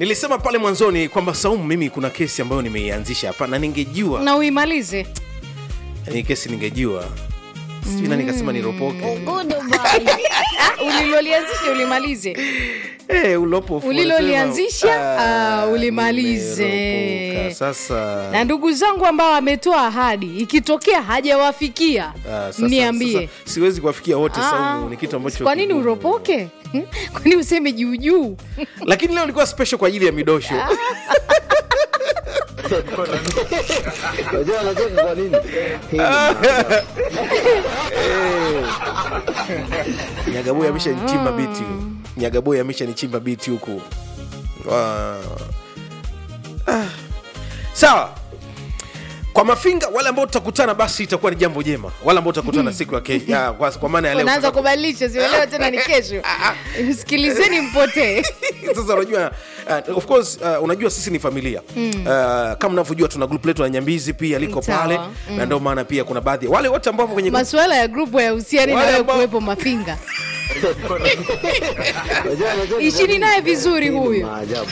nilisema pale mwanzoni kwamba Saumu, mimi kuna kesi ambayo nimeianzisha hapa na ningejua na uimalize ni kesi ningejua sijui nani kasema niropoke Ah, ulilolianzisha ulimalize Eh, ulopo Ulilolianzisha, Ah, ah, ulimalize. nimeropoka. sasa na ndugu zangu ambao wametoa ahadi ikitokea hajawafikia ah, sasa- mniambie sasa siwezi kuwafikia wote Ah, Saumu, ni kitu ambacho kwa nini kigumu. uropoke kwani useme juujuu lakini leo ilikuwa special kwa ajili ya midosho Unajua anacheka kwa nini? Hii ni nyagaboy ameshanichimba biti nyagaboy ameshanichimba biti huku Ah. Ah. sawa kwa mafinga wale ambao tutakutana basi itakuwa ni jambo jema wale ambao tutakutana siku ya ke- ya, kwa, kwa maana ya leo unaanza tutaka- kubadilisha sielewa tena ni kesho msikilizeni mpotee sasa unajua uh, of course uh, unajua sisi ni familia mm. uh, kama unavyojua tuna group letu la nyambizi pia liko Sawa. pale mm. na ndio maana pia kuna baadhi wale wote ambao wapo kwenye group- masuala ya grupu yahusiani Wale nawe ambao- kuwepo mafinga Unajua anacheka kwa ishini nini? naye vizuri Hii ni huyu Maajabu.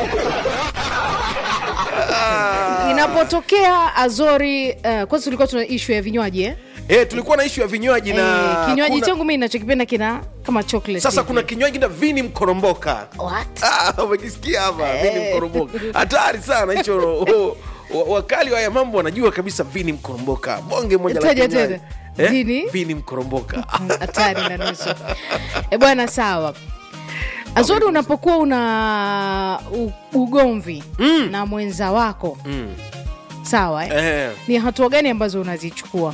inapotokea azori uh, kwanza tulikuwa tuna ishu ya vinywaji eh? eh, tulikuwa na ishu ya vinywaji na eh, kinywaji kuna- changu mi nachokipenda kina kama chocolate sasa hivi. kuna kinywaji na vini mkoromboka What? Ah, umekisikia hapa vini mkoromboka hatari sana hicho oh, wa- wakali wa haya mambo wanajua kabisa vini mkoromboka bonge moja la Taja kinywaji. tena. Vini? vini mkoromboka hatari na nusu e bwana sawa azori unapokuwa una u- ugomvi Mm. na mwenza wako mm. sawa eh? eh, ni hatua gani ambazo unazichukua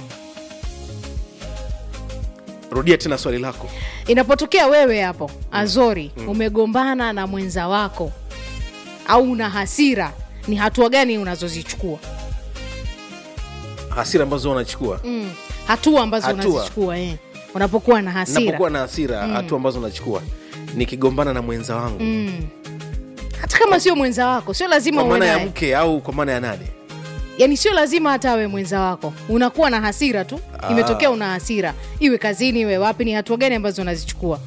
rudia tena swali lako inapotokea wewe hapo azori umegombana na mwenza wako au una hasira ni hatua gani unazozichukua hasira ambazo wanachukua mm. hatua ambazo Hatua. unazichukua eh. unapokuwa na hasira napokuwa na hasira hatua ambazo nachukua nikigombana na mwenza wangu mm. hata kama sio mwenza wako sio lazima kwa uwe maana ya naye mke au kwa maana ya nani yani sio lazima hata awe mwenza wako unakuwa na hasira tu Ah. imetokea una hasira iwe kazini iwe wapi ni hatua gani ambazo unazichukua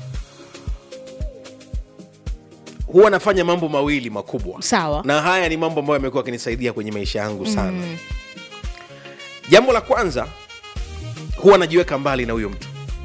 huwa nafanya mambo mawili makubwa sawa na haya ni mambo ambayo yamekuwa akinisaidia kwenye maisha yangu sana mm. jambo la kwanza huwa najiweka mbali na huyo mtu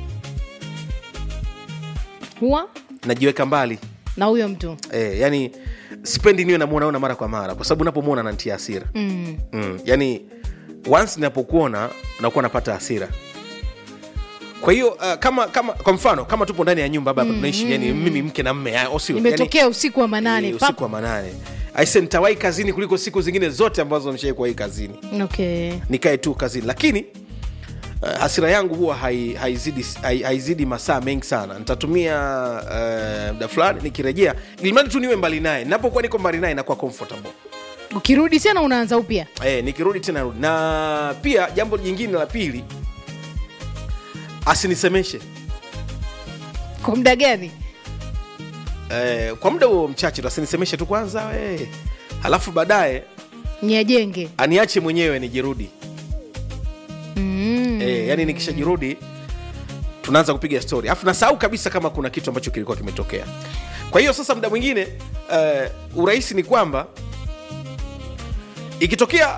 huwa najiweka mbali na huyo mtu e, yani sipendi niwe namwonaona mara kwa mara kwa sababu napomwona nantia hasira mm. mm. yani once ninapokuona nakuwa napata hasira kwa hiyo uh, kama kama kwa mfano kama tupo ndani ya nyumba hapa mm, tunaishi yani mimi mke na mme ah, sio imetokea usiku wa manane yani, pap. usiku wa manane aise nitawahi kazini kuliko siku zingine zote ambazo nishai kuwahi kazini okay. nikae tu kazini lakini uh, hasira yangu huwa hai- haizidi hai, haizidi masaa mengi sana nitatumia uh, muda fulani nikirejea ilimradi tu niwe mbali naye napokuwa niko mbali naye nakuwa comfortable ukirudi tena unaanza upya eh, nikirudi tena rudi na pia jambo jingine la pili asinisemeshe kwa muda gani eh, kwa muda huo mchache tu asinisemeshe tu kwanza eh. halafu baadaye niajenge aniache mwenyewe nijirudi mm. eh, yani nikishajirudi tunaanza kupiga story alafu nasahau kabisa kama kuna kitu ambacho kilikuwa kimetokea kwa hiyo sasa muda mwingine uh, urahisi ni kwamba ikitokea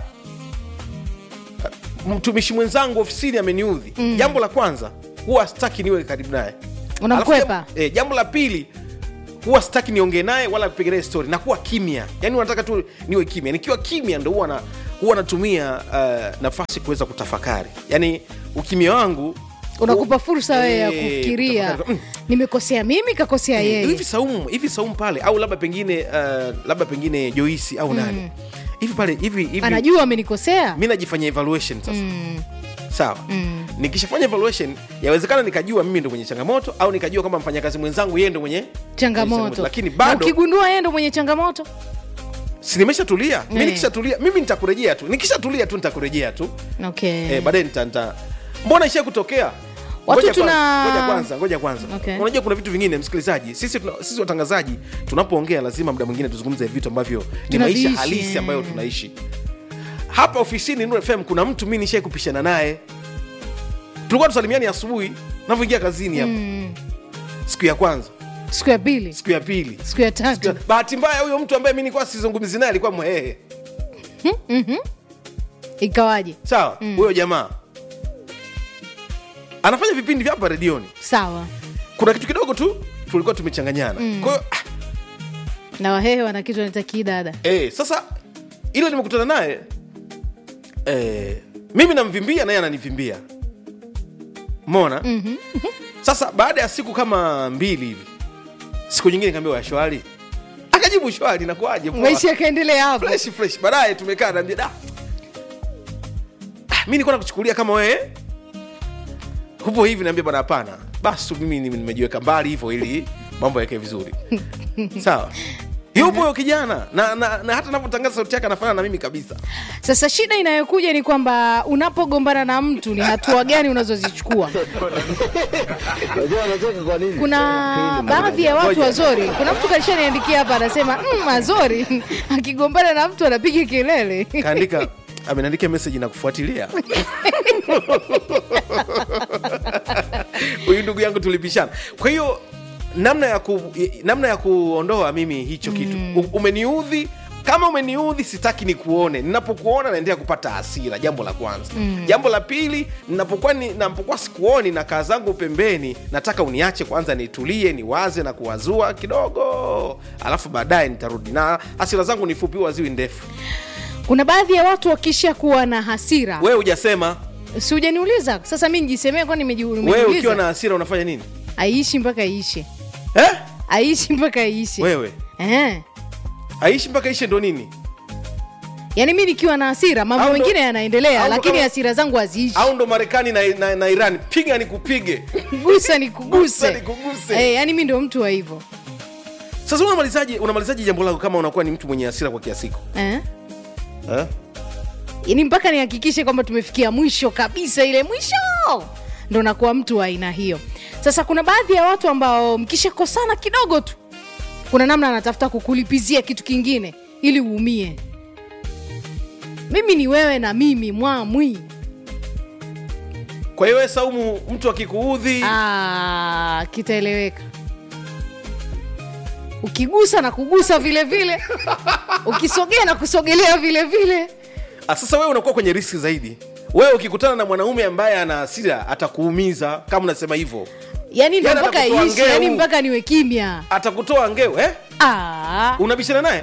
uh, mtumishi mwenzangu ofisini ameniudhi mm. jambo la kwanza huwa sitaki niwe karibu naye Unamkwepa? Alafu jambo- eh, jambo la pili huwa sitaki niongee naye wala kupiga naye story nakuwa kimya yani unataka tu niwe kimya nikiwa kimya ndo huwa na huwa natumia uh, nafasi kuweza kutafakari yani ukimya wangu unakupa fursa wewe ya Eh, kufikiria kutafakari. Mm, nimekosea mimi kakosea hivi yeye saumu hivi saumu pale au labda pengine uh, labda pengine joisi au nani hivi pale hivi hivi anajua amenikosea mi najifanya evaluation sasa mm. sawa Mm. nikishafanya evaluation yawezekana nikajua mimi ndo mwenye changamoto au nikajua kwamba mfanyakazi mwenzangu yeye ndo mwenye changamoto lakini Na bado ukigundua yeye ndo mwenye changamoto si nimeshatulia mi Eh. nikishatulia mimi nitakurejea tu nikishatulia tu nitakurejea tu okay. eh, baadaye nita, nita mbona ishia kutokea Watu Ngoja tuna- kwanza, ngoja kwanza ngoja kwanza Okay. unajua kuna vitu vingine msikilizaji sisi, tuna, sisi watangazaji tunapoongea lazima muda mwingine tuzungumze vitu ambavyo ni Tunaviishi, maisha halisi eh. ambayo tunaishi hapa ofisini Nuru FM kuna mtu mi nishai kupishana naye tulikuwa tusalimiani asubuhi navyoingia kazini hapa mm. siku ya kwanza siku ya pili siku ya pili siku ya Siku ya- tatu bahati mbaya huyo mtu ambaye mi nilikuwa sizungumzi naye alikuwa mwehehe ikawaje sawa huyo jamaa anafanya vipindi vya hapa redioni sawa kuna kitu kidogo tu tulikuwa tumechanganyana mm. kwa hiyo ah, na wahehe wana kitu wanaita kidada eh, sasa ile nimekutana naye eh, mimi namvimbia naye ananivimbia mona mm-hmm. sasa baada ya siku kama mbili hivi siku nyingine kaambia shwari akajibu shwari nakuaje poa. maisha yakaendelea hapo fresh fresh baadaye tumekaa naambia da ah, mi nilikuwa nakuchukulia kama wewe hupo hivi naambia bwana hapana basi tu mimi nime- nimejiweka mbali hivyo ili mambo yake vizuri sawa yupo huyo kijana na, na, na hata napotangaza sauti yake anafanana na mimi kabisa sasa shida inayokuja ni kwamba unapogombana na mtu ni hatua gani unazozichukua Unajua anacheka kwa nini? kuna baadhi ya watu Ngoja. wazori kuna mtu kalishaniandikia hapa anasema mm, azori akigombana na mtu anapiga kelele kaandika ameniandikia meseji na kufuatilia huyu ndugu yangu tulipishana kwa hiyo namna ya ku, namna ya kuondoa mimi hicho kitu U- umeniudhi kama umeniudhi sitaki nikuone ninapokuona naendelea kupata hasira jambo la kwanza mm. jambo la pili ninapokuwa ni- napokuwa sikuoni na kaa zangu pembeni nataka uniache kwanza nitulie niwaze na kuwazua kidogo alafu baadaye nitarudi na hasira zangu ni fupi waziwi ndefu kuna baadhi ya watu wakisha kuwa na hasira wewe hujasema si hujaniuliza sasa mi nijisemee kwani nimeji- wewe nimejiuliza? ukiwa na hasira unafanya nini aishi mpaka iishe eh? aishi mpaka iishe wewe eh. aishi mpaka ishe ndo nini yaani mi nikiwa na hasira mambo Au ndo- mengine yanaendelea au ndo lakini kama- hasira zangu haziishi au ndo marekani na, na, na iran piga nikupige gusa ni Gusa kuguse nikuguse. eh, yaani mi ndo mtu wa hivyo sasa unamalizaje unamalizaje jambo lako kama unakuwa ni mtu mwenye hasira kwa kiasiko eh? eh? yaani mpaka nihakikishe kwamba tumefikia mwisho kabisa ile mwisho ndo nakuwa mtu wa aina hiyo sasa kuna baadhi ya watu ambao mkishakosana kidogo tu kuna namna anatafuta kukulipizia kitu kingine ili uumie mimi ni wewe na mimi mwamwi kwa hiyo wewe saumu mtu akikuudhi Ah, kitaeleweka ukigusa na kugusa vile vile ukisogea na kusogelea vile vile ah, sasa wewe unakuwa kwenye riski zaidi wewe ukikutana na mwanaume ambaye ana hasira atakuumiza kama unasema hivyo yani ndo Yaani mpaka atakutoa iishi ngeu. yani mpaka niwe kimya atakutoa ngeo eh? Ah. unabishana naye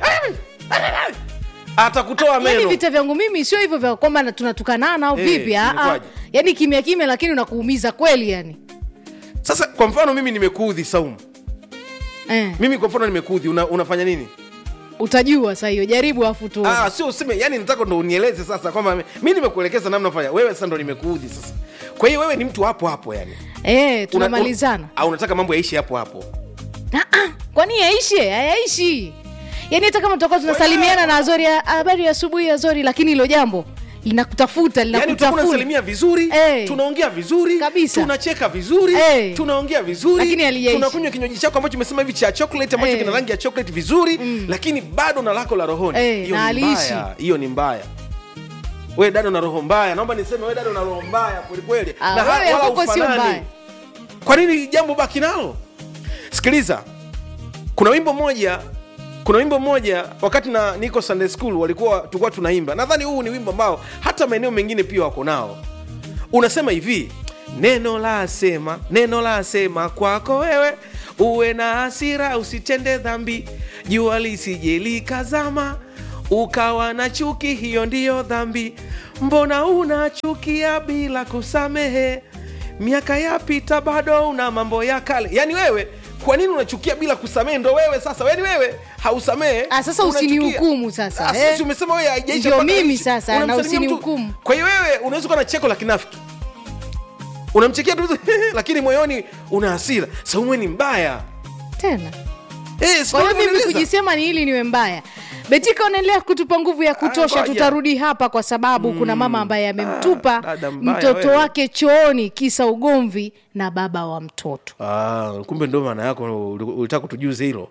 atakutoa yani meno vita vyangu mimi sio hivyo vya kwamba na- tunatukanana au Eh, vipi ah, ah. imekuwaje? yani kimya kimya lakini unakuumiza kweli yani sasa kwa mfano mimi nimekuudhi saumu eh, mimi kwa mfano nimekuudhi una, unafanya nini utajua saa hiyo jaribu afu tu Ah, sio useme yani nataka ndo unieleze sasa kwamba mi nimekuelekeza namna fanya wewe sasa ndo nimekuudhi sasa kwa hiyo wewe ni mtu hapo hapo yani eh, Una- tunamalizana un- au unataka mambo yaishi hapo hapo Ah, ah, kwani yaishe hayaishi yaani hata kama tutakuwa tunasalimiana na azori ah, habari ya asubuhi azori lakini hilo jambo linakutafuta yani utakuwa linakutafuna unasalimia vizuri Eh. tunaongea vizuri Kabisa. tunacheka vizuri Eh. tunaongea vizuri Lakini halijaishi. tunakunywa kinywaji chako ambacho umesema hivi cha chocolate ambacho Eh. kina rangi ya chocolate vizuri lakini bado na lako la rohoni Eh, hiyo na ni haliishi. mbaya hiyo ni mbaya we dado na roho mbaya naomba niseme we dado na roho mbaya kwelikweli Ah, na ha- wewe wala hapo sio hufanani. mbaya. kwa nini jambo baki nalo sikiliza kuna wimbo mmoja kuna wimbo mmoja wakati na niko sunday school walikuwa tulikuwa tunaimba nadhani huu ni wimbo ambao hata maeneo mengine pia wako nao unasema hivi neno la sema neno la sema kwako wewe uwe na hasira usitende dhambi jua lisije likazama ukawa na chuki hiyo ndiyo dhambi mbona unachukia bila kusamehe miaka yapita bado una mambo ya kale yaani wewe kwa nini unachukia bila kusamehe ndo wewe sasa yaani wewe hausamehe Ah, sasa unachukia. usinihukumu sasa, Ah, eh. sisi umesema wewe haijaisha Ndio mpaka mimi ishi. sasa, na Unamsalimia mtu- usinihukumu. kwa hiyo wewe unaweza kuwa na cheko la kinafiki unamchekea tu lakini moyoni una hasira saumwe ni mbaya tena Eh, si kwa hiyo ndio mimi nimeeleza? kujisema ni ili niwe mbaya betika unaendelea kutupa nguvu ya kutosha ngoja. tutarudi hapa kwa sababu kuna mama ambaye amemtupa Ah, dada mbaya mtoto wewe. wake chooni kisa ugomvi na baba wa mtoto Ah, kumbe ndo maana yako uli- ulitaka kutujuze hilo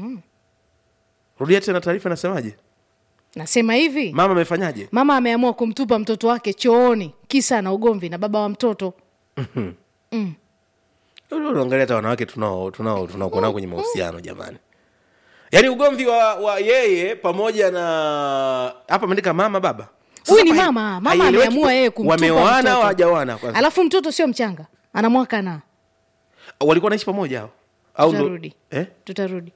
rudia tena taarifa inasemaje nasema hivi mama amefanyaje mama ameamua kumtupa mtoto wake chooni kisa na ugomvi na baba wa mtoto unaangalia hata wanawake tunao tunao tunaokuwa nao kwenye mahusiano jamani yaani ugomvi wa, wa yeye pamoja na hapa ameandika mama baba Sasa huyu ni hai- mama mama haieleweki ameamua yeye kumtupa wameoana au mtoto. hawajaoana kwanza alafu mtoto sio mchanga ana mwaka na walikuwa wanaishi pamoja hao au ndo- tutarudi eh? tutarudi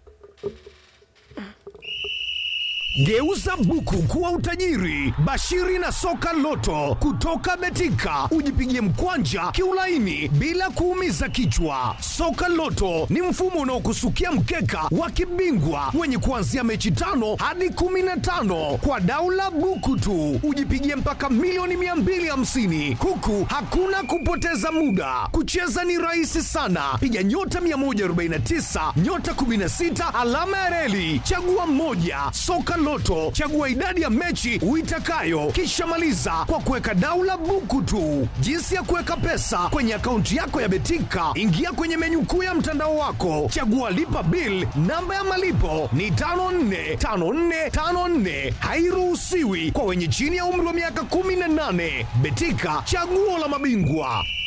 Geuza buku kuwa utajiri. Bashiri na soka loto kutoka Betika, ujipigie mkwanja kiulaini bila kuumiza kichwa. Soka loto ni mfumo unaokusukia mkeka wa kibingwa wenye kuanzia mechi tano hadi kumi na tano kwa daula buku tu, ujipigie mpaka milioni 250 huku hakuna kupoteza muda. Kucheza ni rahisi sana, piga nyota 149 nyota 16 alama ya reli, chagua mmoja. Soka Loto, chagua idadi ya mechi uitakayo, kisha maliza kwa kuweka daula buku tu. Jinsi ya kuweka pesa kwenye akaunti yako ya Betika, ingia kwenye menyu kuu ya mtandao wako, chagua lipa bill. Namba ya malipo ni 545454, hairuhusiwi kwa wenye chini ya umri wa miaka 18. Betika, chaguo la mabingwa.